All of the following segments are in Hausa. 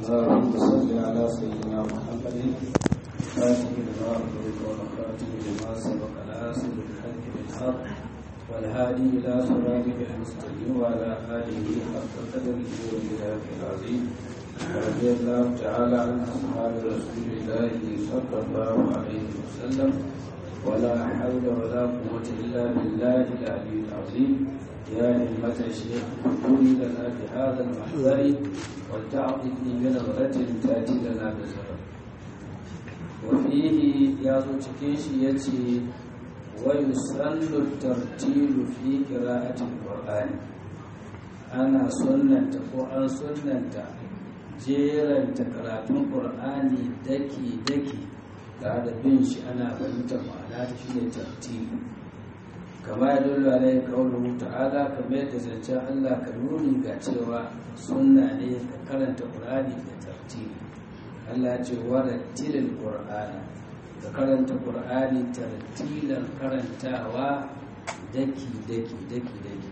اللهم صل على سيدنا محمد خاتم لما أغلق والخاتم لما سبق ناصر الحق بالحق والهادي إلى صراطك المستقيم وعلى آله حق قدره ومقداره العظيم ورضي الله تعالى عن أصحاب رسول الله صلى الله عليه وسلم ولا حول ولا قوة إلا بالله العلي العظيم يا همة الشيخ قولي لنا بهذا المحضر ولتعطني بنظرة تأتي لنا بزرع وفيه يا تكيش يتي ويسن الترتيل في قراءة القرآن أنا سنة وأن سنة جيرا تقراتون قرآني دكي دكي tare da bin shi ana fahimtar ma'ana ta shi ne tartibi kama ya dole alai kaunuhu ta'ala kamar yadda zancen Allah ka nuni ga cewa sunna ne ka karanta Qur'ani da tartibi Allah ya ce wa rattilil Qur'ana ka karanta Qur'ani tartilan karantawa daki daki daki daki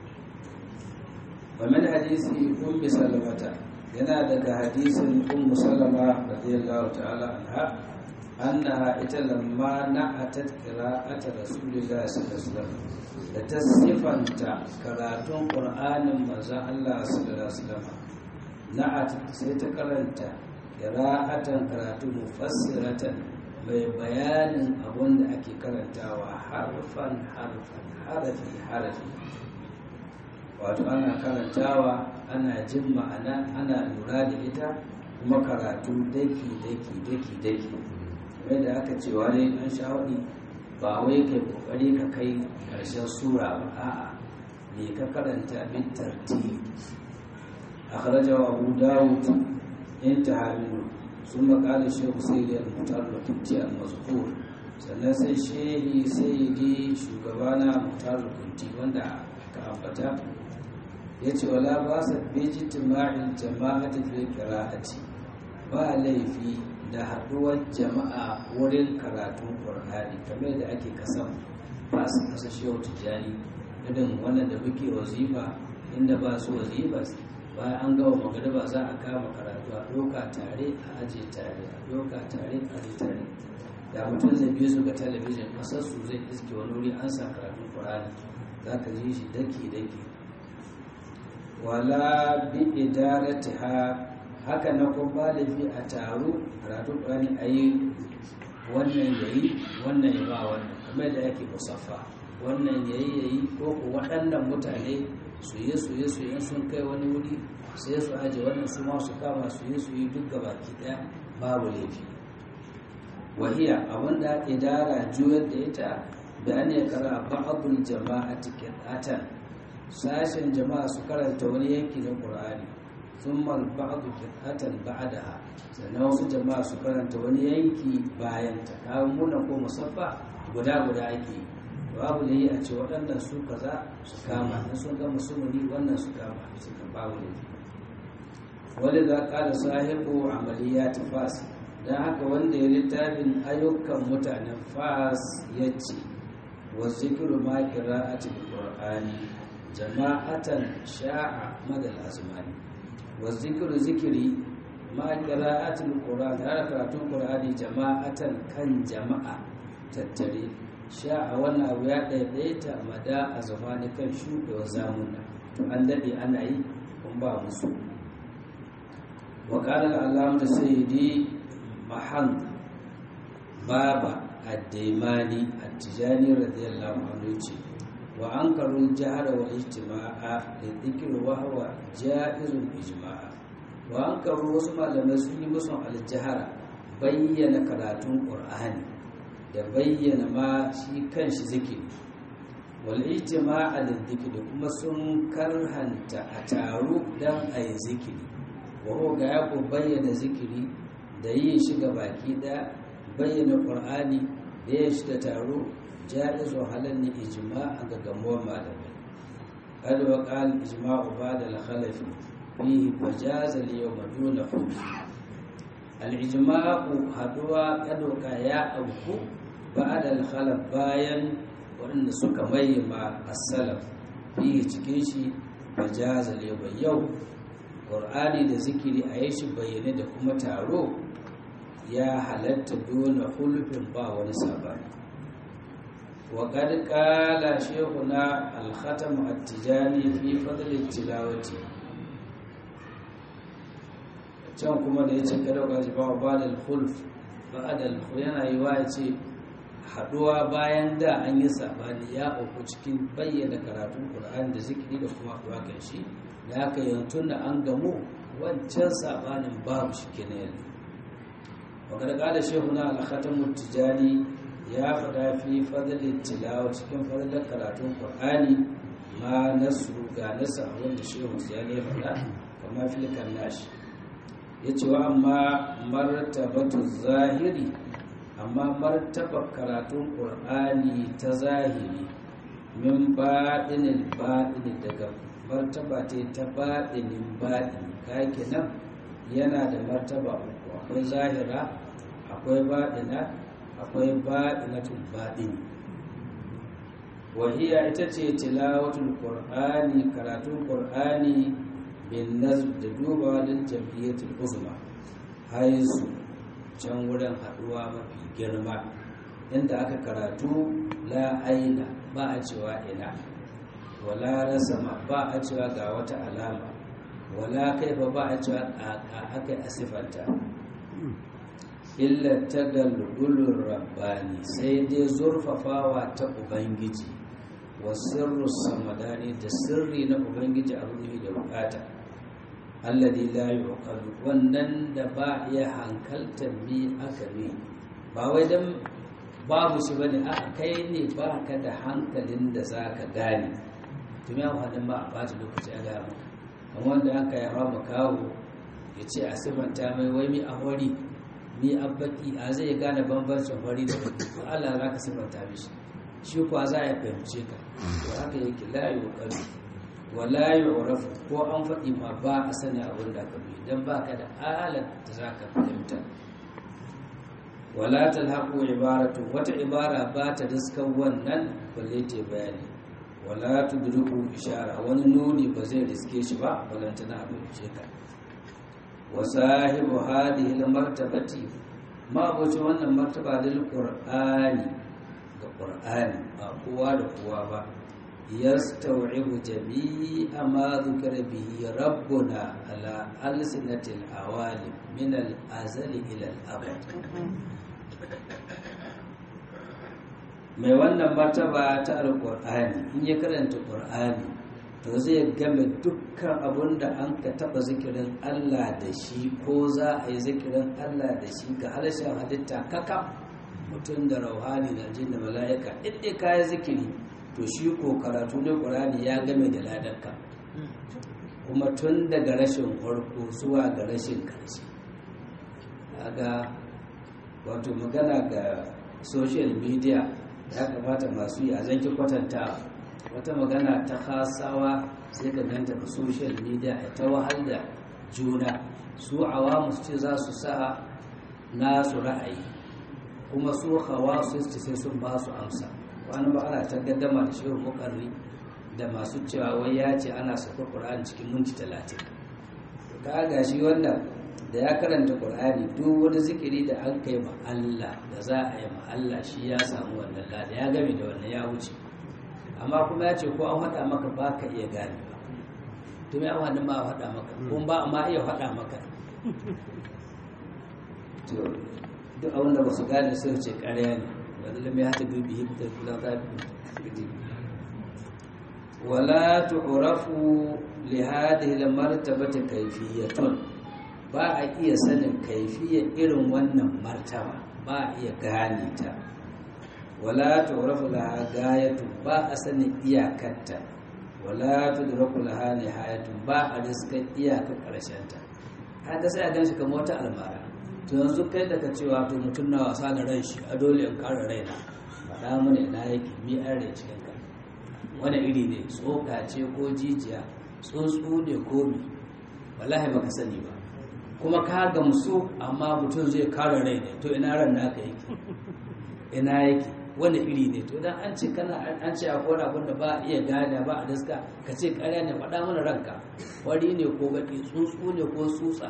wa min hadisi ummi salamata yana daga hadisin ummu salama radiyallahu ta'ala anha annaha ita lamma na'atat qira'ata rasulillahi sallallahu alaihi wasallam da ta sifanta karatun qur'anin manzon Allah sallallahu alaihi wasallam na'at sai ta karanta qira'atan karatu mufassiratan mai bayanin abun da ake karantawa harfan harfan harafi harafi wato ana karantawa ana jin ma'ana ana lura da ita kuma karatu daki daki daki daki da aka ce wani an sha'udi ba wai kai kokari ka kai karshen sura ba a'a ne ka karanta bin tartibi akhrajahu abu dawud intaha minhu ثم قال الشيخ سيدي المختار الكنتي المذكور sannan sai shehi sayyidi shugabana mutar kunti wanda ka ambata ya ce wala ba sa beji tima'in jama'ati fil qira'ati ba laifi da haɗuwar jama'a wurin karatun ƙur'ani kamar da ake kasan ba su kasa shehu tijjani irin wannan da muke wazifa inda ba su wazifa bayan an gawa magariba za a kama karatu a ɗauka tare a aje tare a ɗauka tare a aje tare da mutum zai biyu su ga talabijin ƙasar su zai iske wani wuri an sa karatun ƙur'ani za ka ji shi daki daki wala bi idaratiha haka na kuma ba laifi a taro karatu ƙwani a yi wannan ya yi wannan ya ba wannan kamar da yake musaffa wannan ya yi ya yi ko ku waɗannan mutane su yi su yi su yi sun kai wani wuri sai su aje wannan su ma su kama su yi su yi duk gabaki ɗaya babu laifi wahiya abinda idara juyar da ita da an ya kara ba'adul jama'ati qira'atan sashen jama'a su karanta wani yanki na qur'ani ثم البعض قطعة بعدها sannan wasu jama'a su karanta wani yanki bayan ta kawo muna ko musaffa guda guda ake babu da yi a ce waɗannan su kaza su kama na sun ga musulmi wannan su kama su ka babu da wani za ƙara sahibu amaliya ta fas don haka wanda ya littafin ayyukan mutanen fas ya ce wa zikiru ma kira'atul qur'ani jama'atan sha'a madal azmani wa zikiru zikiri ma qira'atul qur'an har karatun qur'ani jama'atan kan jama'a tattare sha a wannan abu ya daidaita mada a zamani kan shuɗewa zamuna to an daɗe ana yi kun ba musu wa qala al-allamah sayyidi mahan baba ad-daimani at-tijani radiyallahu anhu ce wa an karun jihar wa ijtima'a da zikir wa huwa ja'izun ijma'a wa an karu wasu malamai sun yi musu aljihara bayyana karatun qur'ani da bayyana ma shi kanshi zikiri wal ijtima'a da zikir kuma sun karhanta a taru dan ayi zikiri wa huwa ga ya ku bayyana zikiri da yin shi ga baki da bayyana qur'ani da yin shi da taro جائز وحلل إجماع جموع معلمين قال وقال إجماع بعد الخلف فيه فجاز اليوم دون خلف الإجماع هدوى قد يا أبو بعد الخلف باين وإن سك مع السلف فيه تكيشي فجاز اليوم يوم ƙur'ani da zikiri a yi shi bayyane da kuma taro ya halatta dole hulufin ba wani sabani وقد قال شيخنا الختم التجاني في فضل التلاوة can kuma da ya ce kada ka ji bawa ba da hulf ba da yana yi wa ce haduwa bayan da an yi sabani ya auku cikin bayyana karatun Qur'ani da zikiri da kuma haduwa kan shi da aka yantun da an gamu wancan sabanin babu shi kenan yanzu wa kada kada shehuna al-khatamu tijani ya faɗa fi fadalin tilawa cikin fadalar karatun ƙwar'ani ma nasu ga nasa wanda shehu ya ne faɗa kama filikan nashi ya ce wa amma martabatu zahiri amma martaba karatun ƙwar'ani ta zahiri min baɗinin baɗini daga martaba ta ta baɗinin baɗini kake nan yana da martaba uku akwai zahira akwai baɗina akwai baɗinatul baɗin wahiya ita ce tilawatul qur'ani karatun qur'ani bin nazm da duba lil jam'iyyatul uzma haisu can wurin haɗuwa mafi girma inda aka karatu la aina ba a cewa ina wala rasama ba a cewa ga wata alama wala kaifa ba a cewa aka asifanta illa ta galgulun rabbani sai dai zurfafawa ta ubangiji wa sirru samadani da sirri na ubangiji a ruhi da bukata alladhi la yuqalu wannan da ba iya hankaltar mi aka ne ba wai dan babu shi bane a kai ne ba ka da hankalin da zaka gane tumi an hadin ba a bata lokaci a gama amma wanda aka yi hawa makawo ya ce a sifanta mai wai mi a hori ni abbaki a zai gane bambancin fari da baki ko Allah za ka sifanta mishi shi kuwa za a fahimce ka to haka yake la yuqalu wa la yu'rafu ko an faɗi ma ba a sani abin da ka bi dan baka da alat da za ka fahimta wala talhaqu ibaratu wata ibara ba ta diskan wannan balle ta bayani wala tudriku ishara wani nuni ba zai riske shi ba balantana a fahimce ka وصاحب هذه المرتبة ما بوجه wannan martaba lil qur'ani ga qur'ani ba kowa da kowa ba yastawibu jami'a ma dhukira bihi rabbuna ala alsinatil awalim min al azali ila al abad mai wannan martaba ta alqur'ani in ya karanta qur'ani to zai game dukkan abun da an ka taba zikirin Allah da shi ko za a yi zikirin Allah da shi ga harshen halitta kaka mutum da rauhani da jin da mala'ika inda ka yi zikiri to shi ko karatu na ƙurani ya game da ladarka kuma tun daga rashin farko zuwa ga rashin karshe ga wato magana ga social media ya kamata masu yi a zanki kwatanta wata magana ta hasawa sai ka ganta da social media a ta wahal da juna su awamu su ce za su sa nasu ra'ayi kuma su hawa su ce sai sun ba su amsa wani ba ana ta gaddama da shehu mukarri da masu cewa wai ya ce ana saka ƙur'ani cikin minti talatin ka ga shi wannan da ya karanta ƙur'ani duk wani zikiri da an kai ma Allah da za a yi ma Allah shi ya samu wannan lada ya game da wannan ya wuce amma kuma ya ce ko an faɗa maka ba ka iya gane ba to mai amfani ma faɗa maka kuma ba amma iya faɗa maka to duk abin da ba su gane sai ce ƙarya ne wanda lamai hata dubi hibta kula ta fi wala tu'rafu li hadhihi al-martabati kayfiyatun ba a iya sanin kaifiyar irin wannan martaba ba a iya gane ta wala tu'rafu laha gayatu ba a sanin iyakarta wala tudraku laha nihayatu ba a riskar iyaka karshen ta haka sai a ganshi kamar wata almara to yanzu kai daga cewa to mutum na wasa da ran shi a dole in kare raina faɗa mana ina yake mi an rai cikin ka wani iri ne tsoka ce ko jijiya tsuntsu ne ko mi wallahi baka sani ba kuma ka gamsu amma mutum zai kare rai ne to ina ran naka yake ina yake wani iri ne to dan an ce kana an ce akwai wani abin da ba a iya gane ba a daska ka ce ƙarya ne faɗa mana ranka wari ne ko baki tsuntsu ne ko tsutsa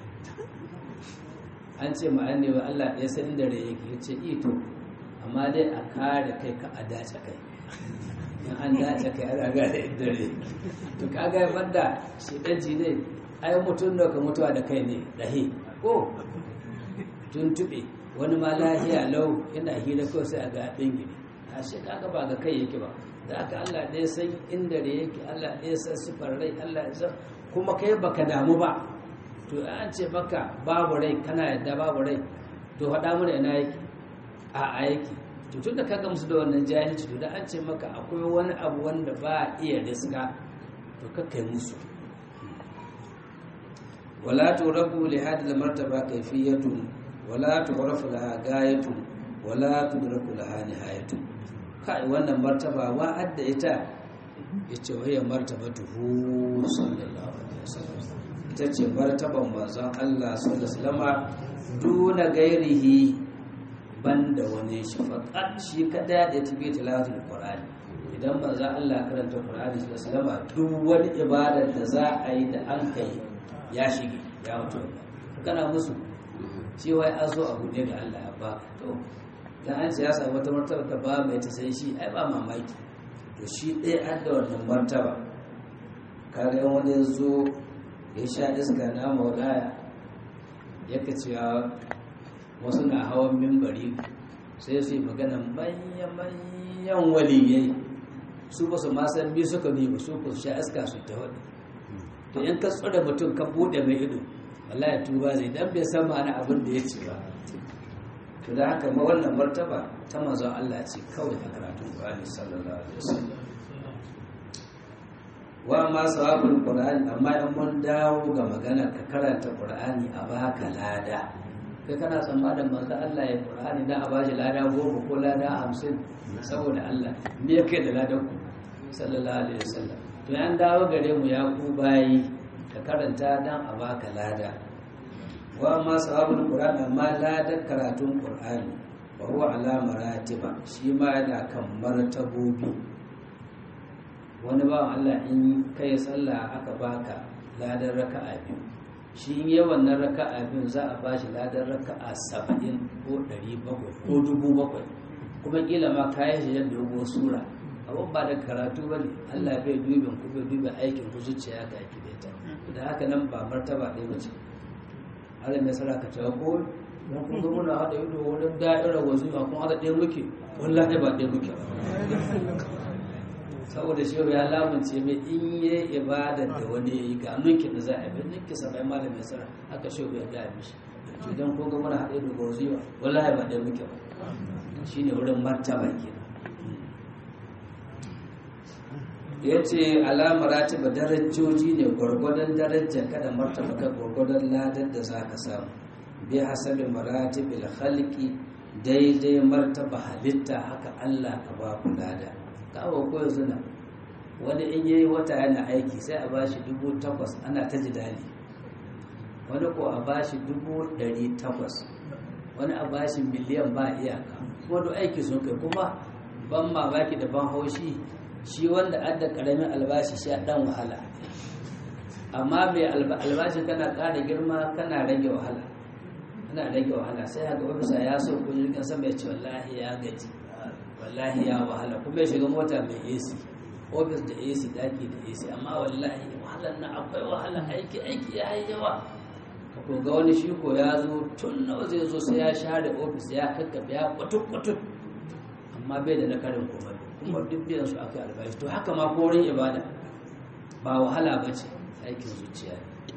an ce ma'an ne wa Allah ɗaya san da rai yake ce ito amma dai a kare kai ka a dace kai in an dace kai ana gane inda rai to kaga ya fadda shi ɗanci ne ai mutum da ka mutuwa da kai ne ɗahi ko tuntuɓe wani ma lahiya lau yana hira kawai sai a ga ɗin gini a shi kaga ba ga kai yake ba da aka Allah ɗaya san inda rai yake Allah ɗaya san sufar rai Allah ya san kuma kai baka damu ba to an ce maka babu rai kana yadda babu rai to faɗa mana ina yake a aiki to tun da ka gamsu da wannan jahilci to da an ce maka akwai wani abu wanda ba a iya riska to kakkai musu wala turabu li hadhihi martaba kayfiyatun wala tu'rafu laha gayatun wala tudraku laha nihayatun kai wannan martaba wa adda ita yace waya martabatuhu sallallahu alaihi wasallam ita ce martaban manzon Allah sallallahu alaihi wasallam duna gairihi banda wani shi faqat shi kada da tafi tilawatul qur'ani idan manzon Allah karanta qur'ani sallallahu alaihi wasallam duk wani ibadar da za a yi da an kai ya shige ya mutu kana musu shi wai an zo abu ne da Allah ya ba to dan an ce ya samu wata martaba da ba mai ta sai shi ai ba mamaki to shi ɗaya an da wannan martaba kaga wani zo ya sha iska na maulaya yaka cewa wasu na hawan mimbari sai su yi magana manyan waliyai su ba su ma san bi suka bi ba su ku sha iska su ta wani to in ka tsore mutum ka bude mai ido wallahi tuba zai dan bai san ma'ana abin da ya ce ba to da haka ma wannan martaba ta manzon Allah ce kawai a karatun Qur'ani sallallahu alaihi wasallam wa ma sawabul qur'ani amma in mun dawo ga magana ka karanta qur'ani a baka lada kai kana tsammanin manzo Allah ya qur'ani da a bashi lada goma ko lada hamsin saboda Allah me yake da ladan ku sallallahu alaihi wasallam to an dawo gare mu ya ku bayi ka karanta dan a baka lada wa ma sawabul qur'ani amma ladan karatun qur'ani wa huwa ala maratiba shi ma yana kan martabobi wani bawan Allah in kai sallah aka baka ladan raka'a biyu shi in yi wannan raka'a biyu za a bashi ladan raka'a saba'in ko ɗari bakwai ko dubu bakwai kuma kila ma kayan shi yadda dogo sura abin ba da karatu ba ne Allah bai dubin ku bai dubin aikin ku zuciya ga aiki da ita da haka nan ba martaba ɗaya ba ce Allah mai sara ka cewa ko don kun ga muna haɗa ido wurin da'irar wazima kuma haɗa ɗaya muke wallahi ba ɗaya muke ba saboda shi ya lamunce mai in yi ibadar da wani ya yi ga ninkin da za a yi ninkin sa bai malamin sara haka shi ya gaya mishi idan kun ga muna haɗe da goziwa wallahi ba ɗaya muke ba shi ne wurin martaba ke ya ce alamar ratiba darajoji ne gwargwadon darajar kada martaba ka gwargwadon ladar da za ka samu bi hasabi maratibil halki daidai martaba halitta haka allah ka ba ku lada kawo ko yanzu na wani in yayi wata yana aiki sai a bashi dubu takwas ana ta jidali wani ko a bashi dubu ɗari takwas wani a bashi miliyan ba iyaka kuma duk aiki sun kai kuma ban mamaki da ban haushi shi wanda adda karamin albashi shi a dan wahala amma mai albashi kana ƙara girma kana rage wahala kana rage wahala sai haka ofisa ya so kujin sama ya ce wallahi ya gaji wallahi ya wahala kuma ya shiga mota mai AC ofis da AC daki da AC amma wallahi wahalar na akwai wahala aiki aiki ya yi yawa ko ga wani shi ko ya zo tun nawa zai zo sai ya share ofis ya kakkafe ya kwatut kwatut amma bai da na karin komai kuma duk biyan su aka albashi to haka ma korin ibada ba wahala ba ce aikin zuciya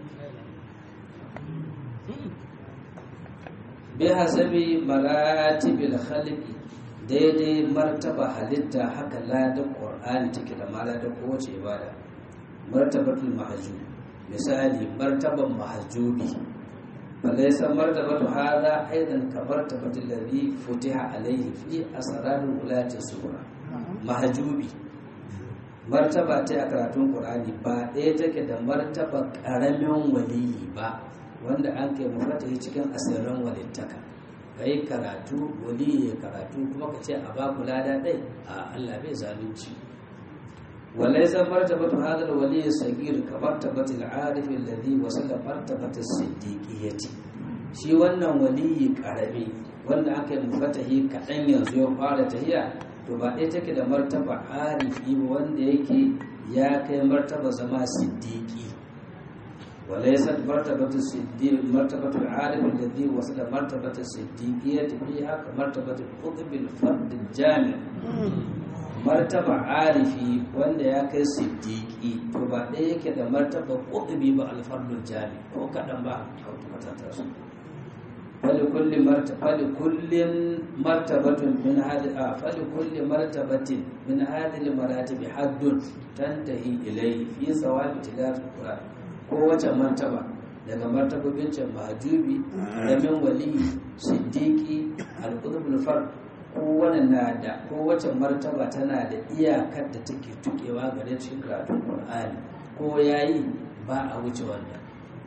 bi hasabi maratibil khalqi daidai martaba halitta haka ladan qur'ani take da maladan kowace ibada martabatul mahjub misali martaban mahjubi falaysa martabatu hada aidan ka martabatul ladhi futiha alayhi fi asrarul ulati sura mahjubi martaba ta a karatun qur'ani ba ɗaya take da martaba ƙaramin waliyi ba wanda an kai mafata cikin asirin walittaka ka yi karatu wali ya karatu kuma ka ce a ba ku lada ɗai a Allah bai zalunci walai san martabatu hadal wali sagir ka martabatil arif alladhi wasala martabata siddiqiyyati shi wannan waliyi karami wanda aka yi mufatahi kaɗan yanzu ya fara tahiya to ba ɗaya take da martaba arifi wanda yake ya kai martaba zama siddiqi وليست مرتبة الصديق مرتبة العالم الذي وصل مرتبة الصديقية فيها كمرتبة القطب الفرد الجامع مرتبة عارفي wanda ya kai siddiqi to ba ɗaya yake da martaba qutbi ba alfardul jami ko kaɗan ba kwatanta su فلكل مرتبة فلكل مرتبة من هذه آه فلكل مرتبة من هذه المراتب حد تنتهي إليه في ثواب تلاوة القرآن kowace martaba daga martabobin can mahajubi ramin wali siddiqi al-qutbul fard kowane na da kowace martaba tana da iyakar da take tukewa gare cikin karatun qur'ani ko yayi ba a wuce wannan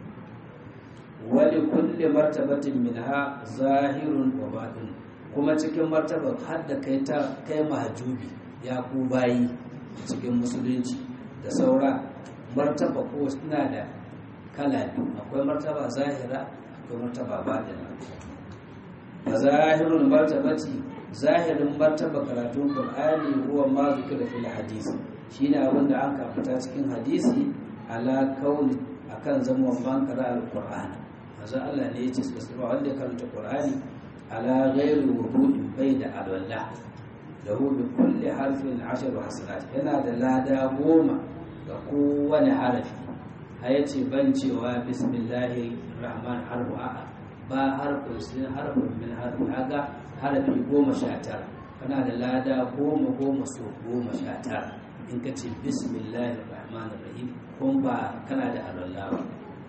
wali kulli martabatin minha zahirun wa batin kuma cikin martaba har da kai ta kai mahajubi ya ku bayi cikin musulunci da saura martaba ko suna da kala biyu akwai martaba zahira akwai martaba batina a zahirun martabati zahirin martaba karatun qur'ani huwa ma zikira fil hadisi shine abin da an kafata cikin hadisi ala kauni akan zama ban kara alqur'ani manzo Allah ne yace su ba wanda karanta qur'ani ala ghairi wudu'in bai da alwala lahu bi kulli harfin ashru hasanat yana da lada goma ga kowane harafi a ya ce ban cewa bismillahi rahman harfu a'a ba harfin sun harfin min harfi haga harafi goma sha tara kana da lada goma goma so goma sha tara in ka ce bismillahi rahman rahim kun ba kana da alwala ba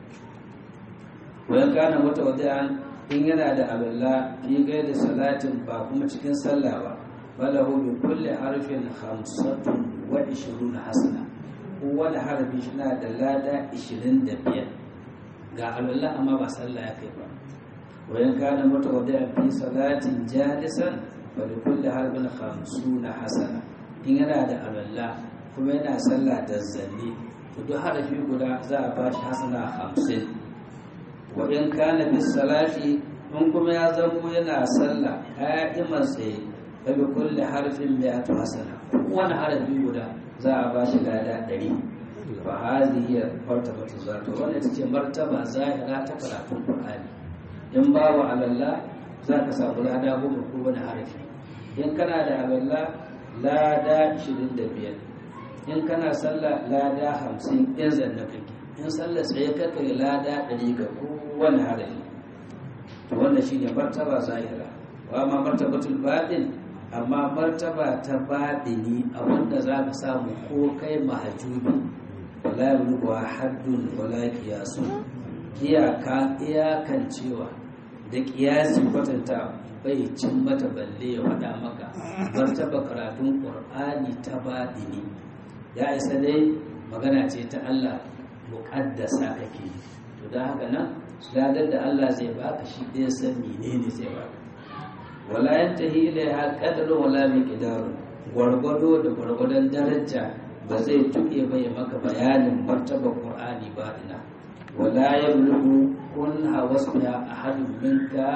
wayan kana wata wada'an in yana da alwala fi gaida salatin ba kuma cikin sallah ba falahu bi kulli harfin khamsatun wa ishiruna hasana kowane harafi shi na da lada 25 ga alwallah amma ba sallah ya kai ba wayan kana mata wadda fi salatin jalisan fa li kulli harfin 50 hasana in yana da alwallah kuma yana sallah da zanne to duk harafi guda za a ba shi hasana 50 wa in kana fi salati in kuma ya zamo yana sallah qa'iman tsaye fa bi kulli harfin mi'atu hasana wani harafi guda za a ba shi lada ɗari fa hadhihi martaba zato wannan ita ce martaba zahira ta karatun qur'ani in babu alalla za ka samu lada goma ko wani harafi in kana da alalla lada 25 in kana sallah lada 50 in zanna kake in sallah tsaye kake lada 100 ga kowane harafi to wannan shine martaba zahira wa ma martabatul batin amma martaba ta baɗini a wanda za ka samu ko kai mahajubi wala yabluwa haddun wala kiyasu iyaka iyakan cewa da kiyasi kwatanta bai cin mata balle ya faɗa maka martaba karatun ƙur'ani ta baɗini ya isa dai magana ce ta Allah muƙaddasa kake to da haka nan ladar da Allah zai baka shi ɗaya san menene zai baka wala yantahi ilaiha qadru wala miqdaru gwargwado da gwargwadon daraja ba zai tuke bai maka bayanin martaba qur'ani ba ina wala yablughu kun hawasbiha ahadun min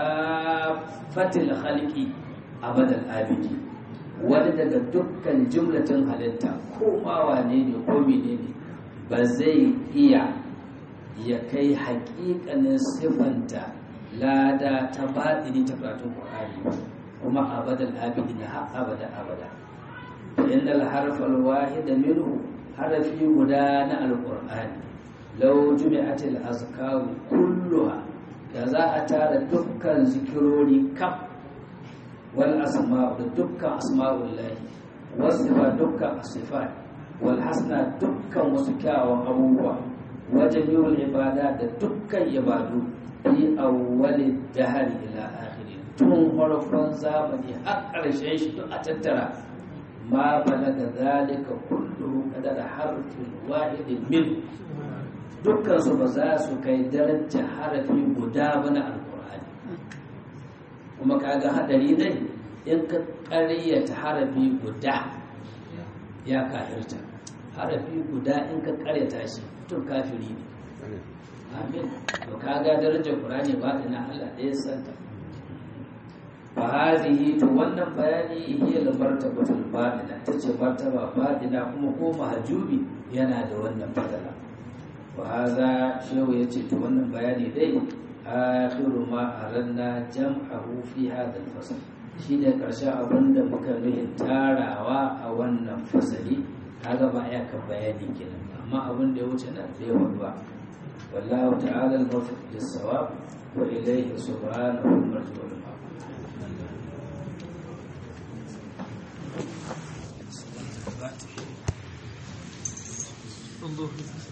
kafatil khalqi abadal abidi wani daga dukkan jumlatin halitta ko ma wane ne ko menene ba zai iya ya kai haƙiƙanin siffanta lada ta baɗini ta karatun ƙwararri kuma abadan abidi na har abada abada inda harfar wahida minhu harafi guda na alƙur'ani lau jumi'atil azkaru kulluha da za a tara dukkan zikirori kaf wal asma'u da dukkan asma'ullahi wasu ba dukkan asifat wal hasna dukkan wasu kyawun abubuwa wajen yiwul ibada da dukkan ibadu fi awwalin dahar ila akhiri tun farkon zamani har ƙarshen shi duk a tattara ma balaga zalika kullu kadar harfin wahidin min dukkan su ba za su kai daraja harafi guda ba na alqur'ani kuma kaga hadari dai in ka ƙaryata harafi guda ya kafirta harafi guda in ka ƙaryata shi to kafiri ne amin to kaga darajar qur'ani ba ina Allah ɗaya santa fa hadhihi to wannan bayani hiya al martabatul batina tace martaba batina kuma ko mahjubi yana da wannan fadala wa hadha shehu yace to wannan bayani dai akhiru ma aranna jam'ahu fi hadha al fasl shine karshen abin da muka nuhin tarawa a wannan fasali kaga ba ya kan bayani kenan amma abin da ya wuce nan bai ba والله تعالى الموفق للصواب وإليه سبحانه المرجو انظر